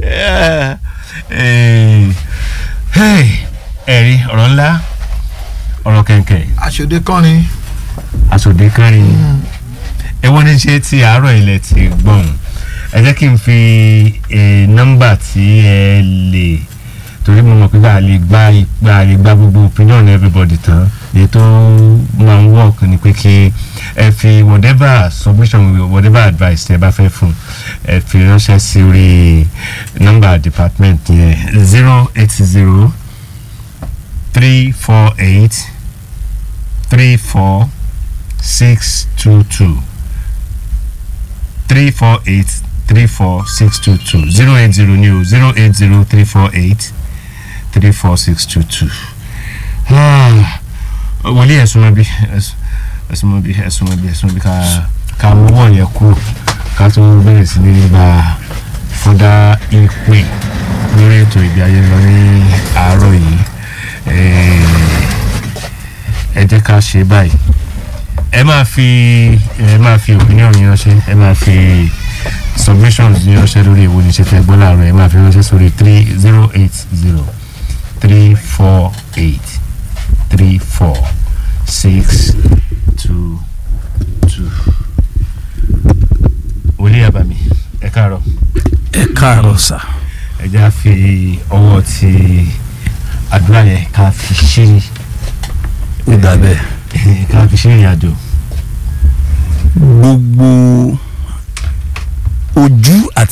ẹ̀rí ọ̀rọ̀ ńlá ọ̀rọ̀ kẹ̀kẹ́ aṣòde kọrin aṣòde kẹrin ẹwọ́n ní ṣe ti àárọ̀ ilẹ̀ ti gbọ̀n ẹ jẹ́ kí n fi nọ́mbà tí ẹ lè torí mo mọ̀ pé bá a lè gba ìgbà a lè gba gbogbo opinion everybody tán èyí tó máa ń work ni pé kí ẹ fi whatever submission whatever advice ẹ bá fẹ́ fún ẹ fi ránṣẹ́ sí orí nọ́mbà department yẹn zero eight zero three four eight three four six two two three four eight three four six two two zero eight zero ní o zero eight zero three four eight three four six two two. wòlíì ẹ̀sùn mọ́ bí ẹ̀sùn mọ́ bí ẹ̀sùn mọ́ bí ẹ̀sùn mọ́ bí ká ká mọ́wọ́ yẹn kú ká tó bẹ̀rẹ̀ sí ní gba fúdà ìpè lórí ètò ìgbé ayé lọ ní àárọ̀ yìí ẹ jẹ́ ká ṣe báyìí ẹ máa fi ẹ máa fi opinion yín ránṣẹ́ ẹ máa fi submissions yín ránṣẹ́ lórí èwo ní ṣe fẹ́ gbọ́ láàárọ̀ ẹ máa fi ránṣẹ́ sórí three zero eight zero three four eight three four six two two. wòlíì àbàmì ẹ káàárọ̀ ẹ káàárọ̀ sà. ẹ já fi ọwọ́ ti àdúrà yẹn ká fi ṣe ó dà bẹ́ẹ̀. ká fi ṣe ìrìn àjò. gbogbo ojú àti